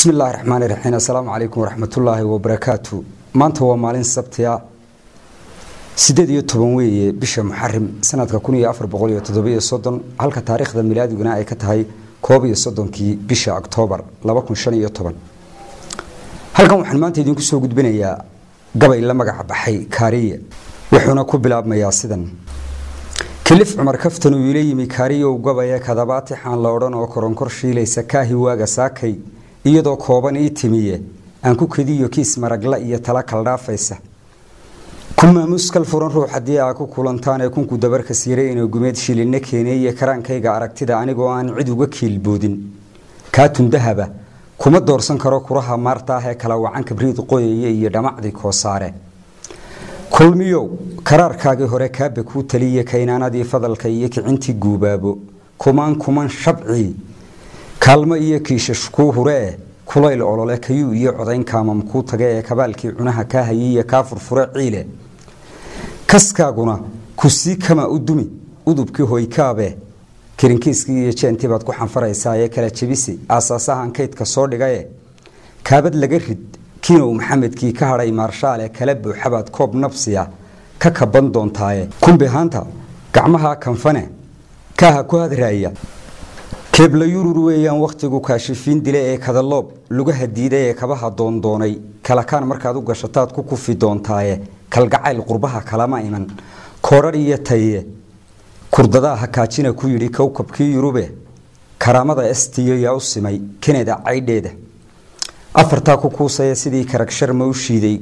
bismi illaahi raxmaani raxiim assalaamu calaykum waraxmatullaahi wabarakaatu maanta waa maalin sabtiya sideed iyo toban weeye bisha muxarim sanadka kun iyo afar boqol iyo toddobiyo soddon halka taariikhda milaadiguna ay ka tahay koob iyo soddonkii bisha oktoobar laba kun shan iyo toban halkan waxaan maanta idinku soo gudbinayaa gabay la magaca baxay kaariye wuxuuna ku bilaabmayaa sidan kilif cumar kaftan uu ila yimi kaariyow gabaya kadabaatixaan la odhan oo koronkor shiilaysa kaahi waaga saakay iyadoo kooban ii timiye aan ku kediyo kiis maragla iyo tala kaldhaafaysa ku maamuuskal furan ruux haddii aa ku kulantaanee kunku dabarkas yare inuu gumeed shilinna keeneeye karaankayga aragtida anigoo aan cid uga kiilboodin kaatun dahaba kuma doorsan karo kuraha maarta ah ee kala wacan kabriid qoyaya iyo dhamacdii koosaare kulmiyow karaarkaagii hore kaaba kuu taliye kaynaanadii fadalka iyo kicintii guubaabo kumaan kuman shabcii kaalmo iyo kiishash kuu huree kulayl olole kayuu iyo codayn kaamam kuu tage ee kabaalkii cunaha kaa hayiiyo kaa furfure ciile kaskaaguna ku sii kama u dumi udubkii hoykaabe kirinkiiskii iyo jeentii baad ku xanfaraysaa ee kala jebisi aasaasahan kaydka soo dhigaye kaabad laga rid kiinow maxamedkii ka hadhay maarshaale kala buuxabaad koob nabsiya ka kaban doontaaye kumbihaanta gacmaha kanfane kaaha ku hadraaya keebla yurur weeyaan wakhtigu kaashifiin dile ee kadaloob lugaha diida ee kabaha doondoonay kalakaan markaad u gashataad ku kufi doontaaye kalgacayl qurbaha kalama iman koodhar iyo taye kurdadaa hakaajina ku yidhi kowkabkii yurube karaamada estiyo yaa u simay keneda caydheeda afartaa ku kuusaya sidii karagshar u shiiday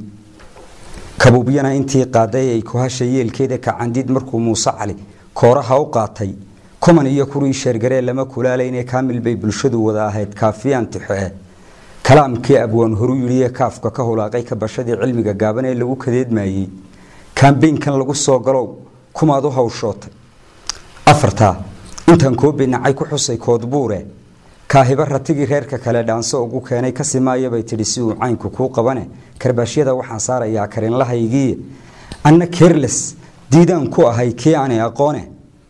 kabuubyana intii qaaday ay kuhasha yeelkeeda kacandid markuu muuse cali kooraha u qaatay kuman iyo kurii sheergaree lama kulaalayne kaamil bay bulshadu wada ahayd kaafiyaan tixoe kalaamkii abwaan horu yidhi ee kaafka ka hulaaqay kabashadii cilmiga gaaban ee lagu kadeedmayey kambeynkan lagu soo galow kumaad u hawshootay afartaa intaan koobi nacay ku xusay koodbuure kaahiba ratigii reerka kale dhaanso ugu keenay kasi maayabay tidhi si uu caynku kuu qabane karbaashyada waxaan saarayaa karinlahaygii anna kerles diidaan ku ahay kii aanay aqoone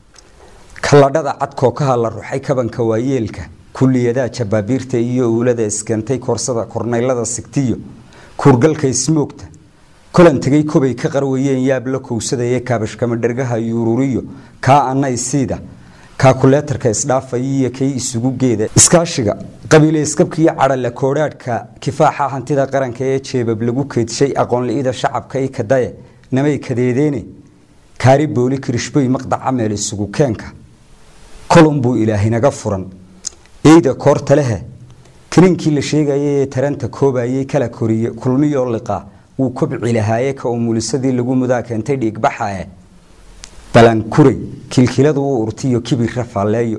kalladhada cadkookaha la ruxay kabanka waayeelka kulliyadaa jabaabiirta iyo uulada iskentay koorsada kornaylada sigtiyo kuurgalka ismoogta kolan tegay kobay ka qarwayeen yaab la kowsadaye kaabashkamadhergaha yuururiyo kaa annaysiida kaakuleetarka isdhaafayiyo kay isugu geeda iskaashiga qabiile iskabkiiyo cadhale koodhaadhka kifaaxa hantida qaranka ee jeebab lagu keedshay aqoonli-ida shacabka i kadaye namay kadeedeene kaari booli kirishboy maqdaca meel isugu keenka kolunbuu ilaahinaga furan eyda koorta lehe kininkii la sheegayay ee taranta koobayay kala koriye kulmiyoo liqa wuu kobci lahaaye ka umulisadii lagu mudaa keentay dhiigbaxae balankuray kilkiladu u urtiyo kibirra faalleeyo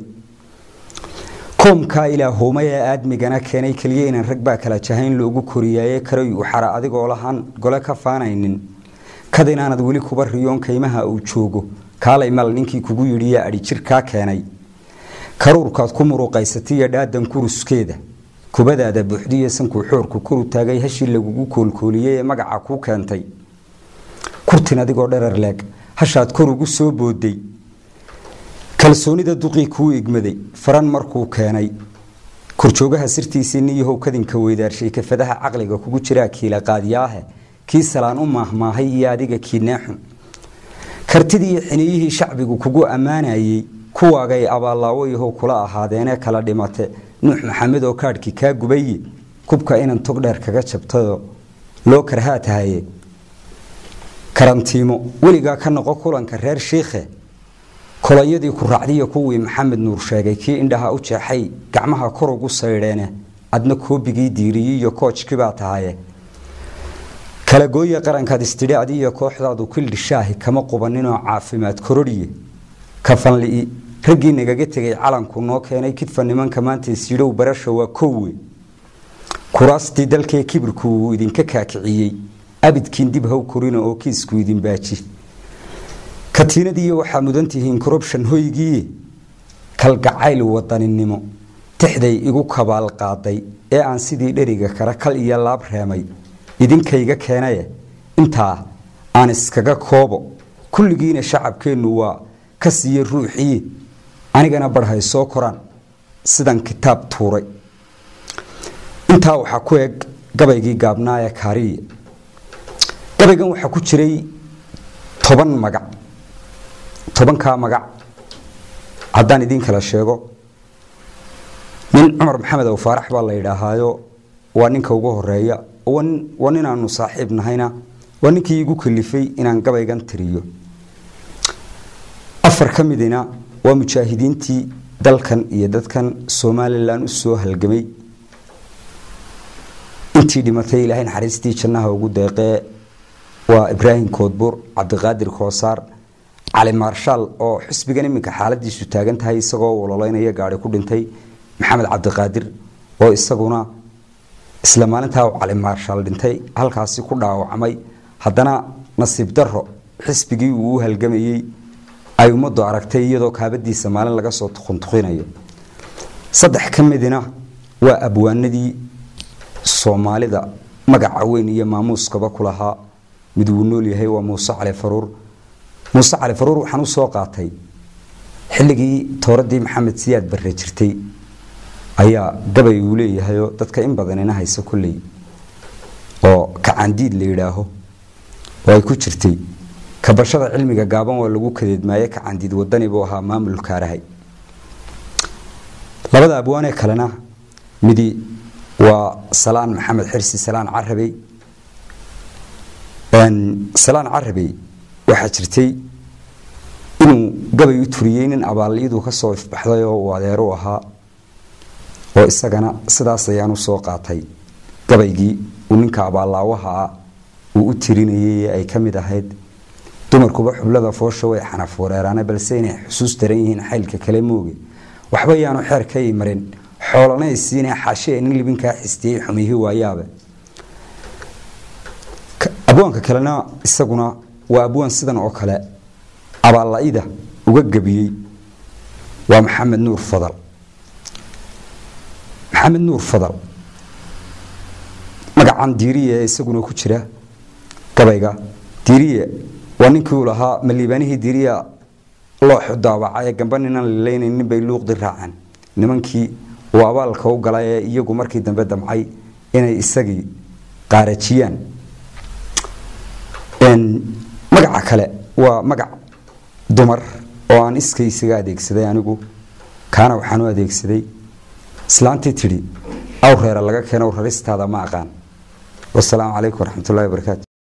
koomkaa ilaahoomay ee aadmigana keenay keliya inaan rag baa kala jahayn loogu koriyaaye karay u xara adigoo lahaan gole ka faanaynin kad inaanad weli kuba riyoon kaymaha uu joogo kaalay mal ninkii kugu yidhiya adhi jir kaa keenay karuurkaad ku muruqaysatiyo dhaadan kuruskeeda kubadaada buuxdiyo sankuu xoorku koru taagay hashii lagugu koolkooliyey ee magaca kuu keentay kurtin adigoo dherer leeg hashaad kor ugu soo booday kalsoonida duqii kuu igmaday faran markuu keenay korjoogaha sirtiisii niyahow kadinka weydaarshay kafadaha caqliga kugu jiraa kiila qaadiyaahe kii salaan u maahmaahay iyo adiga kiinaaxun kartidii xiniyihii shacbigu kugu ammaanayey kuwaagay abaallaawoyahow kula ahaadeenee kala dhimate nuux maxamed oo kaadhkii kaa gubaye kubka inan tog dheer kaga jabtayoo loo karhaa tahaye karantiimo weligaa ka noqo kulanka reer shiikhe kolonyadii ku raacdiya kuwii maxamed nuur sheegay kii indhaha u jeexay gacmaha kor ugu saydheene adna koobigii diiriyey iyo koojkibaa tahaye kalagooya qarankaad istidhi adiyo kooxdaadu kildhishaahi kama qubaninoo caafimaad kororhiye kafanli'i raggii nagaga tegay calanku noo keenay kidfa nimanka maanta isyidhow barasha waa kowe kuraastii dalkee kibirku uu idinka kaakiciyey abidkiin dib haw korina oo kiisku idin baaji katiinadiiyo waxaa mudan tihiin corrubshon hoygiiye kalgacayl wadaninimo tixday igu kabaal qaaday ee aan sidii dheriga kara kal iyo laab reemay idinkayga keenaye intaa aan iskaga koobo kulligiina shacabkeennu waa ka siiye ruuxii anigana barhay soo koraan sidan kitaab tuuray intaa waxaa ku eg gabaygii gaabnaa ee kaariye gabaygan waxaa ku jiray toban magac tobankaa magac haddaan idiin kala sheego nin cumar maxamed ow faarax baa la yidhaahaayo waa ninka ugu horeeya waa nin aanu saaxiib nahayna waa ninkii igu kalifay inaan gabaygan tiriyo afar ka midina waa mujaahidiintii dalkan iyo dadkan somalilan u soo halgamay intii dhimatay ilaahay naxariistii jannaha ugu deeqee waa ibraahim koodbuur cabdiqaadir koosaar cali maarshaal oo xisbigan iminka xaaladiisu taagan tahay isagoo waloleynaya gaari ku dhintay maxamed cabdiqaadir oo isaguna isla maalintaa cali maarshaal dhintay halkaasi ku dhaawacmay haddana nasiib daro xisbigii uu u halgamayey ay ummaddu aragtay iyadoo kaabadiisa maalin laga soo tuquntuqinayo saddex ka midina waa abwaanadii soomaalida magaca weyn iyo maamuuskaba ku lahaa mid wuu nool yahay waa muuse cali faruur muuse cali faruur waxaan u soo qaatay xilligii tooradii maxamed siyaad barre jirtay ayaa gabay uu leeyahayoo dadka in badanina haysa kolley oo kacandiid la yidhaaho oo ay ku jirtay kabashada cilmiga gaaban waa lagu kadeedmaaye kacandiid wadani buu ahaa maamulkaarahay labada abwaanee kalena midi waa salaan maxamed xirsi salaan carabey salaan carabey waxaa jirtay inuu gabay u turiyey nin abaalliyadu ka soo ifbaxday oo uu adeeru ahaa oo isagana sidaas ayaan u soo qaatay gabaygii uu ninka abaallaawaha ah uu u tirinayay ee ay ka mid ahayd dumarkuba xublada foosha way xanaf wareeraane balse inay xusuus daran yihiin xaylka kale mooge waxba yaanu xeer ka imarin xoolana isiine xaashee nin libinkaa xistiyey xumihii waayaabe abwaanka kalena isaguna waa abwaan sidan oo kale abaalla-ida uga gebiyey waa maxamed nuur fadal maxamed nuur fadal magacan diiriye ee isaguna ku jira gabayga diiriye waa ninkii uu lahaa maliibaanihii diiriya looxu daabacay ee gamba ninaan lilaynayn bay luuqdi raaceen nimankii uu abaalka u galay ee iyagu markii dambe damcay inay isagii qaarajiyaan magaca kale waa magac dumar oo aan iskay isaga adeegsaday anigu kaana waxaan u adeegsaday islaantii tidhi aw reera laga keeno raristaada ma aqaan wasalaamu calaykum waraxmatullahi wabarakaatu